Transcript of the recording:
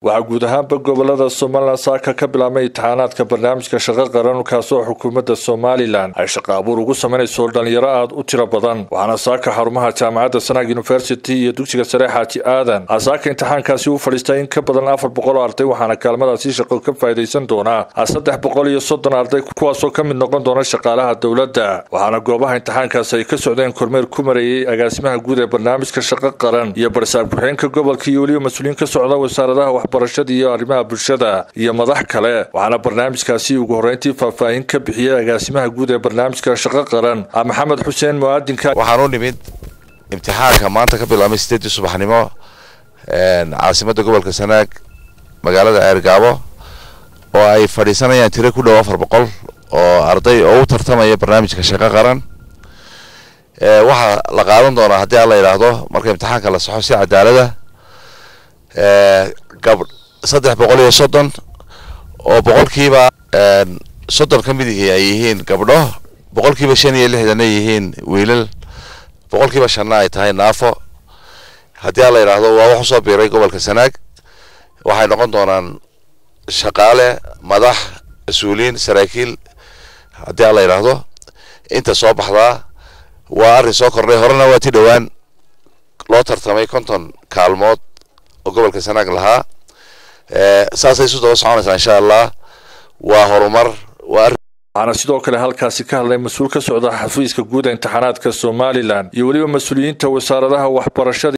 waxaa guud ahaanba gobolada somalilan saaka ka bilaabmay imtixaanaadka barnaamijka shaqo qaran kaasoo xukuumadda somalilan ay shaqo abuur ugu samaynayso dhalinyaro aada u tiro badan waxaana saaka xarumaha jaamacadda sanaag university iyo dugsiga sare xaaji aadan saaka imtixaankaasi u fadhiistay in ka badan afar boqol oo arday waxaana kaalmadaasi shaqo ka faa'idaysan doonaa saddex boqol iyo soddon arday kuwaasoo ka mid noqon doona shaqaalaha dowladda waxaana goobaha imtixaankaasi ay ka socdeen kormeer ku mareeyey agaasimaha guud ee barnaamijka shaqo qaran iyo barsaab ku-xigeenka gobolka iyo weliba mas-uuliyiin ka socda wasaaradaha waxbarashada iyo arrimaha bulshada iyo madax kale waxaana barnaamijkaasi ugu horreyntii faahfaahin ka bixiyey agaasimaha guud ee barnaamijka shaqo qaran maxamed xuseen muaadinka waxaan u nimid imtixaanka maanta ka bilaabmay sideedii subaxnimo caasimadda gobolka sanaag magaalada ceergaabo oo ay fadhiisanayaan tiro ku dhow afar boqol oo arday oo u tartamaya barnaamijka shaqo qaran waxaa la qaadan doonaa haddii aan la yidhaahdo marka imtixaanka la saxo si cadaalada gab saddex boqol iyo soddon oo boqolkiiba soddon ka mid ihi ay yihiin gabdho boqolkiiba shan iyo lixdan ay yihiin wiilal boqolkiiba shanna ay tahay naafo haddii aan la yidhaahdo waa wax usoo biiray gobolka sanaag waxay noqon doonaan shaqaale madax mas-uuliyiin saraakiil haddii aan la yidhaahdo inta soo baxdaa waa arrin soo kordhay horena waa ti dhowaan loo tartamay konton kaalmood oo gobolka sanaag lahaa saasay isu daba soconaysaa insha allah waa horumar waa waxaana sidoo kale halkaasi ka hadlay mas-uul ka socda xafiiska guud ee imtixaanaadka somalilan iyo weliba mas-uuliyiinta wasaaradaha waxbarashada